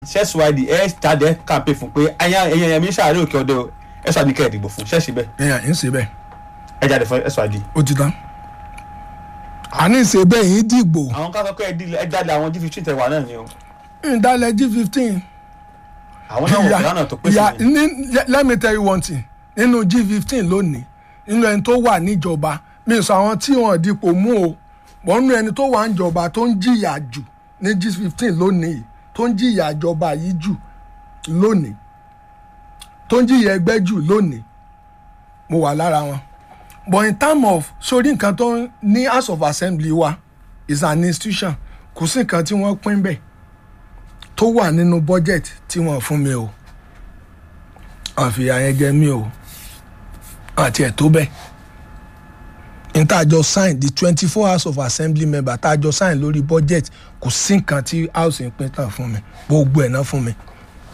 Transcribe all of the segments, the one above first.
ṣẹ́sùwádìí ẹ jáde ẹ kàmpé fún pé ẹ̀yàn ẹ̀yàn ẹ̀mí sàárẹ̀ òkè ọdẹ o ẹ̀sùwádìí kẹ́ ẹ̀ dìbò fún ṣẹ́ẹ̀ṣì bẹ́ẹ̀ ẹ̀yà ń ṣe bẹ́ẹ̀ ẹ jáde fún ẹ̀sùwádìí. ó ti tán. àní ṣe bẹ́ẹ̀ yín dìgbò àwọn ká sọ pé ẹ dílé- ẹ jáde àwọn g15 tẹ̀wá náà ni o ìdálẹ̀ g fifteen. àwọn náà wọ̀ fẹ́ràn tó pèsè ya ni. ní let me tell you one thing nínú g fifteen lónìí nínú ẹni tó wà níjọba mi sọ àwọn tí wọn dipò mú o bọ́n nínú ẹni tó wà níjọba tó ń jìyà jù ní g fifteen lónìí tó ń jìyà ìjọba yìí jù lónìí tó ń jìyà ẹgbẹ́ jù lónìí mo wà lára wọn but in term of sórí nǹkan tó ń ní house of assembly wa is an institution kò sí nǹkan tí wọ́n pín bẹ́ẹ̀ tó wà nínú budget tí wọ́n fún mi o àfihàn yẹn jẹ mí o àti ẹ̀ tó bẹ́ẹ̀ n tá a jọ sign the twenty four house of assembly member tá a jọ sign lórí budget kò sí nǹkan tí house ń pín tán fún mi gbogbo ẹ̀ náà fún mi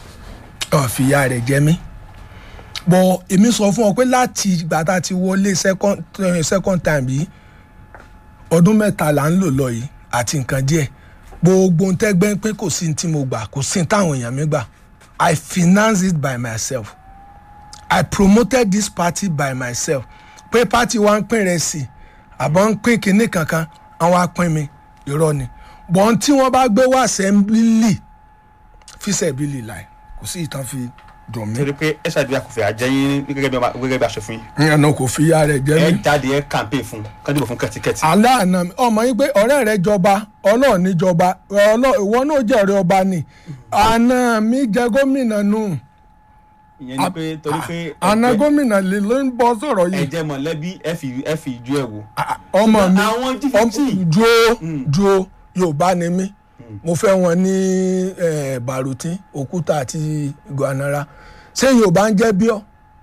àfihàn rẹ̀ jẹ mí bọ̀ èmi sọ fún ọ pé láti ìgbà tá a ti wọlé second, eh, second time yìí ọdún mẹ́ta là ń lò lọ yìí àti nǹkan díẹ̀ gbogbo ń tẹ́gbẹ́ pé kò sí ní tí mo gbà kò sí ní táwọn èèyàn mi gbà I finance it by myself I promoted this party by myself pé party wa ń pín rẹ̀ sí àbọ̀ ń pín kinní kankan àwọn apín mi irọ́ ni bọ́n tí wọ́n bá gbé wá assembly fíṣẹ̀bílì láì kò sí ìtàn fi dùn mí. torí pé ẹ̀sùwádìí àkùfẹ́ àjẹyìn gẹ́gẹ́ bí ọba- gẹ́gẹ́ bí aṣòfin ìyànà kò fi ya rẹ̀ jẹ́ ẹ mi. jáde ẹ kàmpé fún kán dìbò fún kẹ́tíkẹ́tì. aláàánà mi ọmọ yìí pé ọ̀rẹ́ rẹ̀ jọba ọlọ́ọ̀ ní jọba ọlọ́ọ̀ ìwọ náà jẹ́ ọ̀rẹ́ ọba ni àná mi jẹ gómìnà nù ìyẹn ni pé torí pé àná ẹgbẹ́- gómìnà lè ló ń bọ́ sọ̀rọ̀ yìí ẹ̀jẹ̀ mọ̀lẹ́bí ẹ fi ẹ fi ìjú ẹ̀ wò. Ah, ọmọ mi àwọn ọmọ- G15 dúró dúró yorùbá ni mí mo fẹ́ wọn ní eh, bàrùtín òkúta àti gbanara ṣé yorùbá ń jẹ́ bíọ́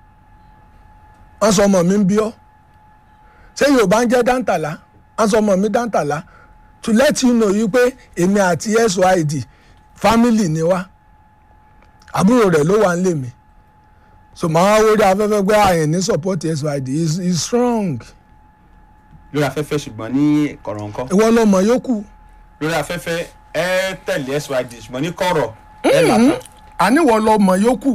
wọ́n sọ ọmọ mi ń bíọ́ ṣé yorùbá ń jẹ́ dáńtàlá wọ́n sọ ọmọ mi dáńtàlá to let you know yìí pé èmi àti SYD family ni wá àbúrò rẹ̀ ló wà ń lè mí so màá wá wọlé afẹ́fẹ́ gbé àyàn ní support SYD is is strong lórí afẹ́fẹ́ ṣùgbọ́n ní kọ̀rọ̀ǹkọ́ ìwọ lọmọ yòókù lórí afẹ́fẹ́ ẹ tẹ̀lé SYD ṣùgbọ́n ní kọ̀rọ̀ ẹ làkàn. àníwọ̀ lọmọ yòókù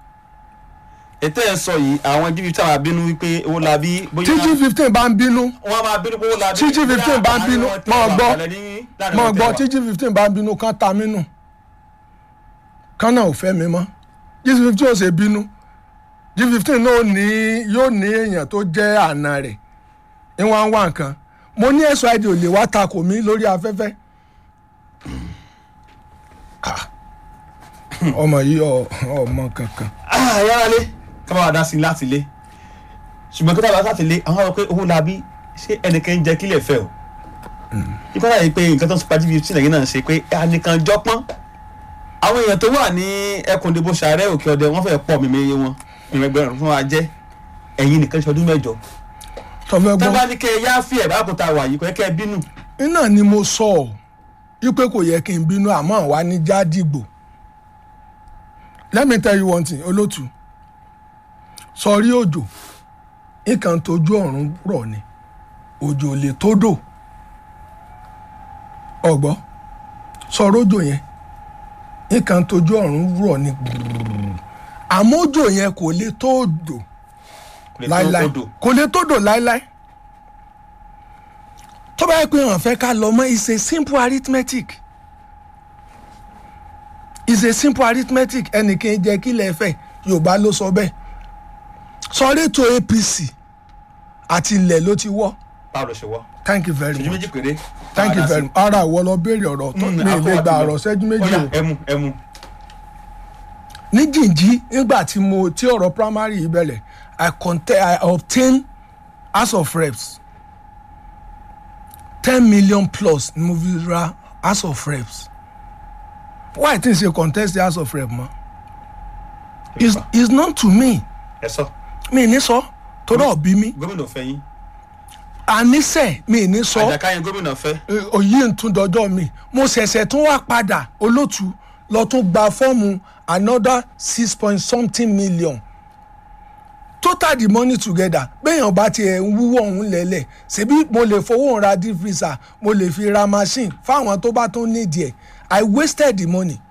ètò ẹ̀ sọ yìí àwọn G15 máa bínú wípé owó la bí bóyá tí g fifteen bá ń bínú wọ́n máa bínú pé owó la bí. Tí G15 bá ń bínú, máa gbọ́. mọ gbọ́ tí tí. g fifteen bá ń bínú kán ta mí nù kán náà ò fẹ́ mi mọ́ g fifteen ò ṣe bínú g fifteen náà ní yóò ní èèyàn tó jẹ́ àna rẹ̀ ní wọ́n á wá nǹkan mo ní SYD ò lè wá takò mí lórí afẹ́fẹ́ Ah. ọmọ yìí ọ- ọmọ kankan yára lé ká bá wa dá sí i láti lé ṣùgbọ́n kí tábà láti lé àwọn àwọn pé owó la bí ṣé ẹnìkan ń jẹ kílẹ̀ fẹ́ o. ikú láyé pé nǹkan tó ń sọpá G15 lẹ́yìn náà ṣe pé ẹnìkan jọpọ́n àwọn èèyàn tó wà ní ẹkùn ìdìbò sàárẹ̀ òkè ọdẹ wọ́n fẹ́ pọ̀ mímí iye wọn ìrẹ́gbẹ̀rún fún wa jẹ́ ẹ̀yin nìkan ṣe ọdún mẹ́jọ tọ́fẹ́ tó gbọ́. bá ní kẹ́ ẹ yá fi ẹ̀ bá kó ta wà yìí kò yẹ kẹ́ ẹ bínú. iná ni mo sọ ọ wípé kò yẹ kí n bínú àmọ́ wá ní jádìgbò let me tell you one thing olótù sọrí òjò nǹkan tójú ọ̀run rọ̀ ni òjò ò lè tó dò ọ̀gbọ́ sọ̀rọ̀ òjò yẹn nǹkan tójú ọ̀run rọ̀ ni àmọ́ òjò yẹn kò lè tó dò kò lè tó láíláí odò. kò lè tó dò láíláí tó bá yẹ pé wọn fẹ́ ká lọ mọ́ it's a simple arithmetic it's a simple arithmetic ẹnìkan jẹ́ kí lè fẹ́ yorùbá ló sọ bẹ́ẹ̀ sọrí ètò APC àti ilẹ̀ ló ti wọ́ báwo ló ṣe wọ́ thank you very ṣèjú much méjì péré. thank you very much ara ìwọ lọ béèrè ọ̀rọ̀ tó ní ilé gba ọ̀rọ̀ ṣẹ́jú méjì o ẹmu ẹmu. ní jìnjí nígbà tí mo tí ọ̀rọ̀ primary yìí bẹ̀rẹ̀ I contest I obtain house of reps ten million plus ni mo fi ra house of reps why tí n ṣe contest the house of reps mọ́ is is known to me ẹ sọ mi ní sọ torí ọ̀bí mi gómìnà fẹ́ yín àníṣe mi ní sọ àjàkáyé gómìnà fẹ́ òyì ń tún dọjọ́ mi mo ṣẹ̀ṣẹ̀ tún wá padà olótú lọ tún gba fọ́ọ̀mù another six point something million total the money together béèyàn bá tiẹ̀ ń wúwọ́ ọ̀hún lẹ́lẹ̀ ṣebí mo lè fowó ra deep freezer mo lè fi ra machine fáwọn tó bá tún nídìí ẹ̀ i wasted the money